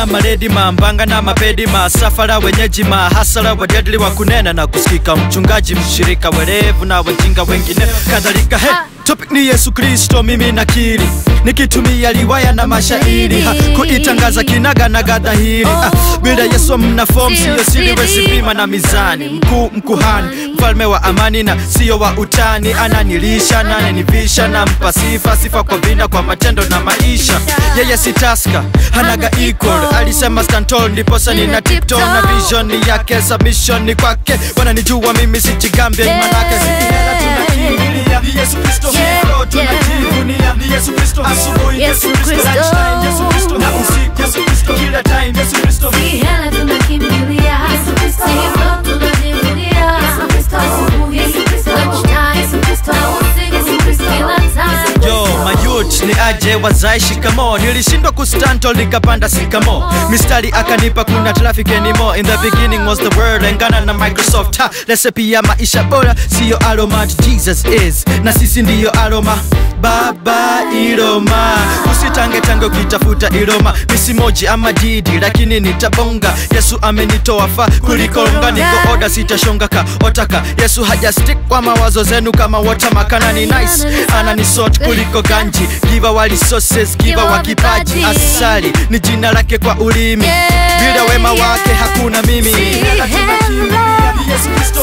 na maledi mambanga na mapedi masafara wenyeji mahasara wajadili wa kunena na kusikika mchungaji mshirika werevu na wajinga wengine kadhalika he Topic ni Yesu Kristo, mimi nakiri nikitumia riwaya na mashairi ha, kuitangaza kinaga na gadhahiri ah, bila Yesu mna form, siyo siri, wezi pima na mizani. Mkuu mkuhani, mfalme wa amani na siyo wa utani, ananilisha ananivisha, nampa sifa sifa kwa vina, kwa matendo na maisha. Yeye si taska, hanaga equal, alisema stantol, ndiposa nina tiptoe na vision yake, submission ni kwake, wananijua mimi sijigambia, imanake sikihela tunakimbilia ni Yesu Kristo, Yeah, hivyo tunajivunia ni Yesu Kristo, asubuhi Yesu Yesu Kristo, Kristo. lunchtime Yesu Kristo, na usiku Yesu Kristo, kila time Yesu Kristo. Si hela tunakimbilia Yesu Kristo, hivyo tunajivunia Yesu Kristo, asubuhi Yesu Kristo, lunchtime Yesu Kristo, na usiku Yesu Kristo, kila time Yo, mayut ni aje wazai shikamo nilishindwa kustanto nikapanda sikamo mistari akanipa kuna traffic anymore in the beginning was the word engana na microsoft ha recipe ya maisha bora siyo aroma jesus is na sisi ndiyo aroma baba iroma usitange tange ukitafuta iroma misimoji ama didi lakini nitabonga yesu amenitoa fa kulikonga niko oda sitashonga ka otaka yesu haja stick kwa mawazo zenu kama watermakana ni nice ananisort kuliko ganji giva wa resources giva wa kipaji asali ni jina lake kwa ulimi bila wema wake hakuna mimi Si hela. Yesu Kristo